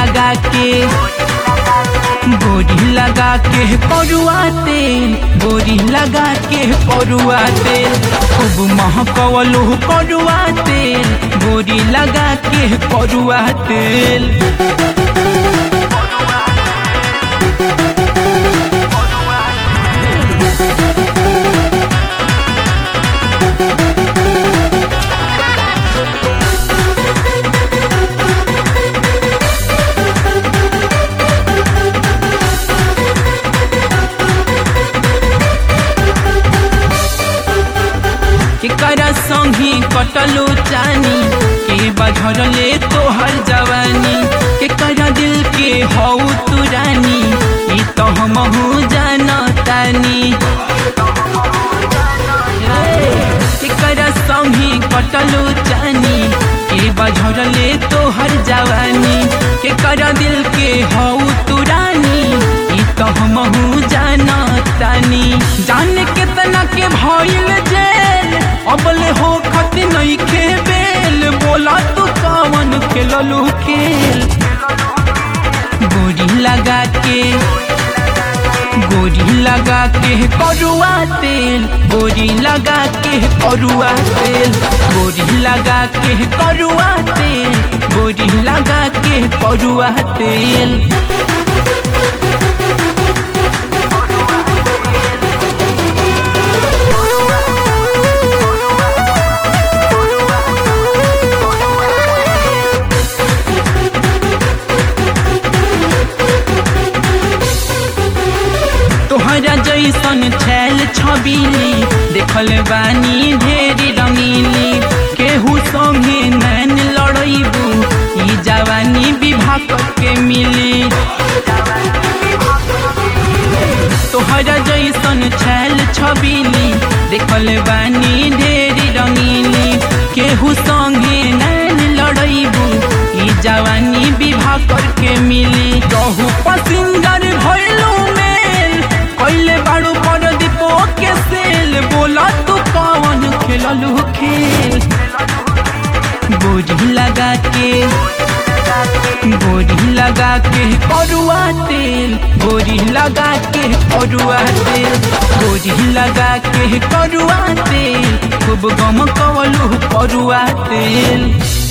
लगा के गोरी लगा के परुआ तेल गोरी लगा के परुआ तेल खूब महकवलू परुआ तेल गोरी लगा के परुआ तेल केकरा संगी कटलो चानी के बझरले तोहर जवानी केकरा दिल के हौ तुरानी ई तो हमहू जानतानी केकरा संगी कटलो चानी के बझरले तोहर जवानी केकरा दिल के हौ तुरानी ई तो हमहू जानतानी जान केतना के भइल जेल अबले हो खत नहीं खे बेल बोला तू कवन खेललू खेल गोरी लगा के गोरी लगा के करुआ तेल गोरी लगा के करुआ तेल गोरी लगा के करुआ तेल गोरी लगा के करुआ तेल तोहरा जैसन छैल छबीली देखल बानी ढेरी रंगीली केहू संगे नैन लड़ैबू ई जवानी विभाग के मिली तोहरा जैसन छैल छबीली देखल बानी ढेरी रंगीली केहू संगे नैन लड़ैबू ई जवानी विभाग के मिली रहू पसिंजर भइलू मेल कैले बाड़ू पर दीपो के सेल बोला तू कवन खेललू खेल गोरी लगा के गोरी लगा के करुआ तेल गोरी लगा के करुआ तेल गोरी लगा के करुआ तेल खूब गम कवलू करुआ तेल